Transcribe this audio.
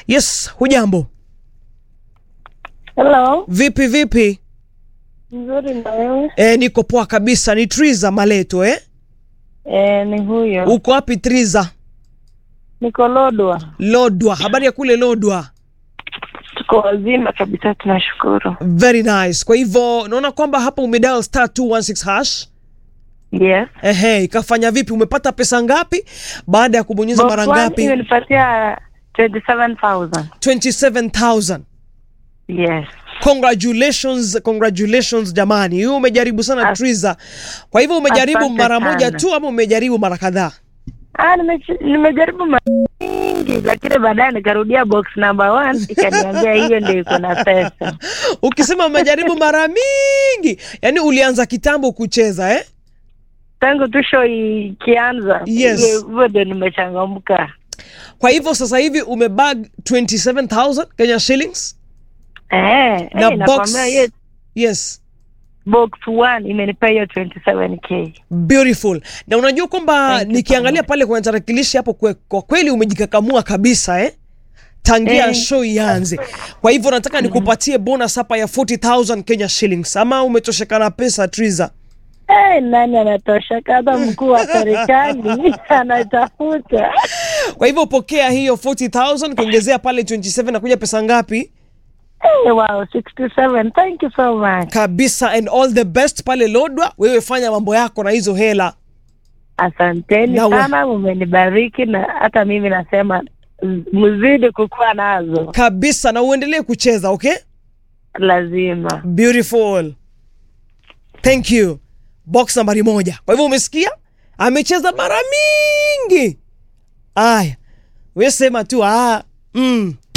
Yes, hujambo? Hello, Vipi vipi? nzuri na wewe? E, niko poa kabisa. Ni Triza Maleto eh? Eh, ni huyo. Uko wapi Triza? Niko Lodwa. Lodwa. Habari ya kule Lodwa? Tuko wazima kabisa, tunashukuru. Very nice. Kwa hivyo naona kwamba hapa umedial star 216 hash. Yes. Ehe, ikafanya vipi? Umepata pesa ngapi baada ya kubonyeza Box mara one ngapi? imenipatia 27,000. 27000. Yes. Congratulations, congratulations jamani. Hiyo umejaribu sana As- Triza. Kwa hivyo umejaribu Asante mara moja sana. tu ama umejaribu mara kadhaa? Ah, nimechi- nimejaribu mara nyingi lakini baadaye nikarudia box number one ikaniambia hiyo ndio iko na pesa. Ukisema umejaribu mara mingi, yani ulianza kitambo kucheza eh? Tangu tu show ikianza Yes. hivyo ndio nimechangamka. Kwa hivyo sasa hivi umebag 27000 Kenya shillings. Eh, Na eh, box- nakwambia hiyo Yes. box one imenipea hiyo 27k. Beautiful. Na unajua kwamba Thank you so nikiangalia much. pale kwenye tarakilishi hapo kwe, kwa kweli umejikakamua kabisa eh? Tangia Eh. show ianze. Kwa hivyo nataka nikupatie bonus hapa ya 40000 Kenya shillings. Ama umetosheka na pesa Triza? Eh, nani anatosha kadha mkuu wa serikali anatafuta Kwa hivyo pokea hiyo 40000 kuongezea pale 27 na kuja pesa ngapi? Eh, wow 67 thank you so much Kabisa and all the best pale Lodwa. Wewe fanya mambo yako na hizo hela. asanteni Na we- sana mumenibariki na hata mimi nasema m- mzidi kukuwa nazo Kabisa na uendelee kucheza, okay? lazima Beautiful. Thank you. Box nambari moja. Kwa hivyo umesikia? Amecheza mara mingi. Aya. We sema tu ah, mm,